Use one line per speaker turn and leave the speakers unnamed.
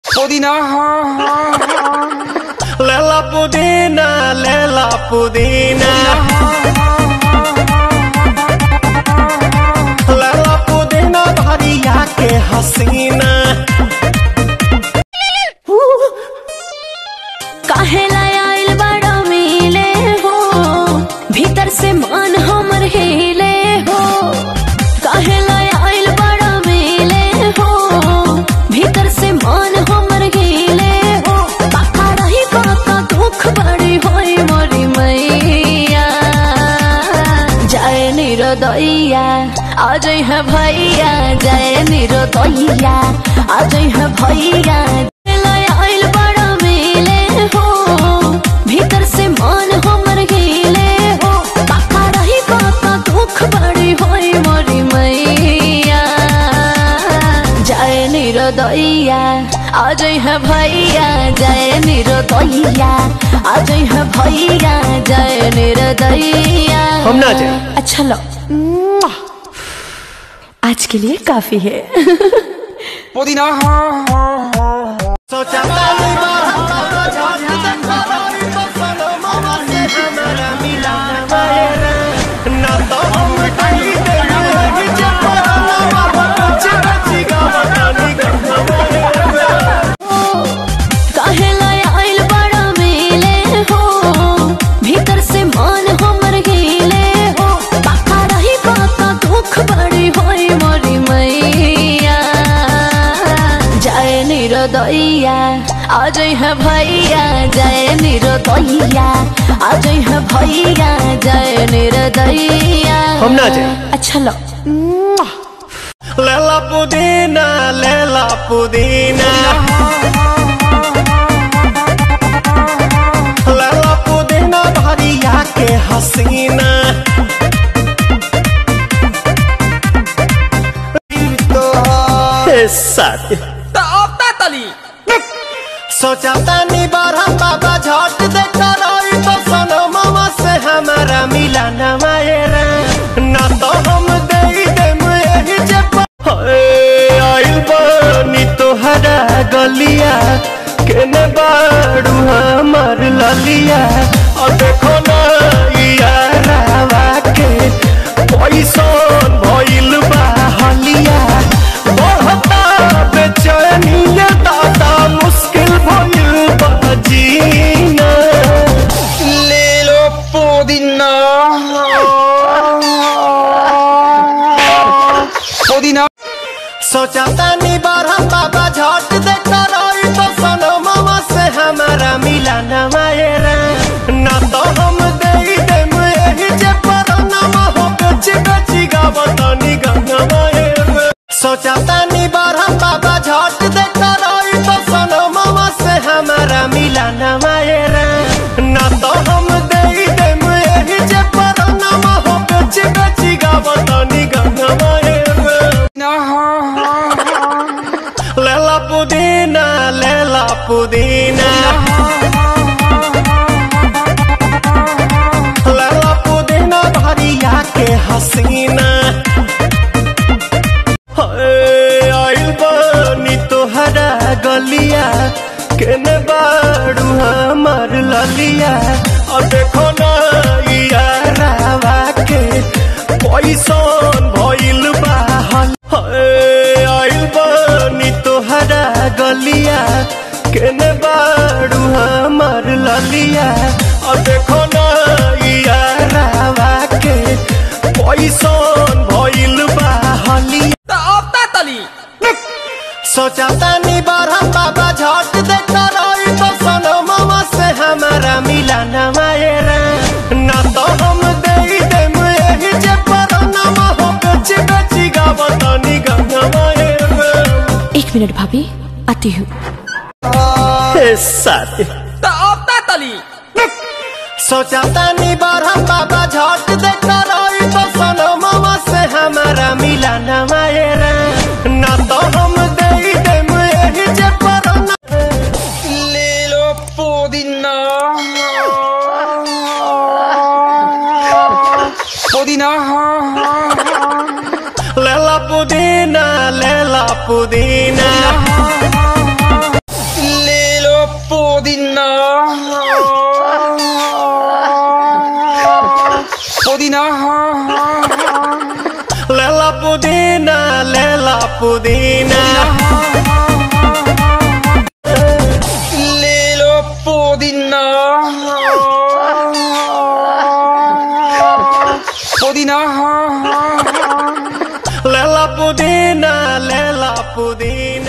पुदीना
लेला पुदीना लेला पुदीना लेला पुदीना भरिया के हसीना
काहेला आइल बड़ा मिले हो भीतर से मन हमर हिले हो काहेला आइल बड़ा मिले हो भीतर से मन हमर हिले हो काका रही काका दुख बड़ी होई मोरी मैया जय निरोदैया आज है भैया जय निरोदैया आज है भैया आइल बड़ा मिले हो भीतर से मन हमर हिले हो काका रही काका दुख बड़ी होई मोरी मैया जय निरोदैया आज है भैया जय निरोदैया आज है भैया जय निरोदैया
हम ना जाए
अच्छा लो आज के लिए काफी है
पुदीना
सोचा तानी बाबा झाड़ देखा रही तो सनमवा से हमारा मिला मेरा ना तो हम कहीं देंगे जब पराना कुछ बची गावतानी गंगा
काहेला आइल बड़ा मिले हो भीतर से मन हमर हिले हो काका रही काका दुख बड़ी होई मोरी मैया जय निरोदैया आज है भैया जय निरोदैया आज है भैया जय निरोदैया
हम ना जाए
अच्छा लो
लेला पुदीना लेला पुदीना लेला पुदीना भरिया के हसीना साथ सोचा तानी बारह बाबा झट देखा रही तो सनमवा से हमारा मिला न मायरा ना तो हम दे देम यही जे प- हाय, आइल बानी तोहरा गलिया केने बाड़ू हमार ललिया और देखो ना यारावा के पैसन भइल बा हलिया बढ़ता बेचैनिया दादा मुश्किल भइल बा जीना
ले लो पुदीना पुदीना
सोचा तानी बारह बाबा झट देखा रही तो सनमवा से हमारा मिला न मायरा ना तो हम दे देम यही जे परनमा हो बेची बेची गावतानी गंगा मायरा सोचा तानी बारह बाबा झट देखा रही तो सनमवा से हमारा मिला न मायरा ना तो हम दे देम यही जे परनमा हो बेची बेची गावतानी गंगा मायरा लेला पुदीना लेला पुदीना लेला पुदीना भरिया के हसीना हाय, आइल बानी तोहरा गलिया केने बाड़ू हमार ललिया और देखो ना यारावा के पैसन भइल बा हल हाय, आइल बानी तोहरा गलिया केने बाड़ू हमार ललिया और देखो ना यारावा के पैसन भइल बा हलिया सोचा तानी बारह बाबा झट देखा रही तो सनमवा से हमारा मिला न मायरा ना तो हम दे देम यही जे परनमा हो बेची बेची गावतानी गंगा मायरा
एक मिनट भाभी आती हूँ
साथ सोचा तानी बारह बाबा झट देखा रही तो सनमवा से हमारा मिला न मायरा ना तो हम दे देम यही जे परनमा
ले लो पुदीना पुदीना
लेला पुदीना लेला पुदीना
पुदीना
लेला पुदीना लेला पुदीना
ले लो पुदीना पुदीना
लेला पुदीना लेला पुदीना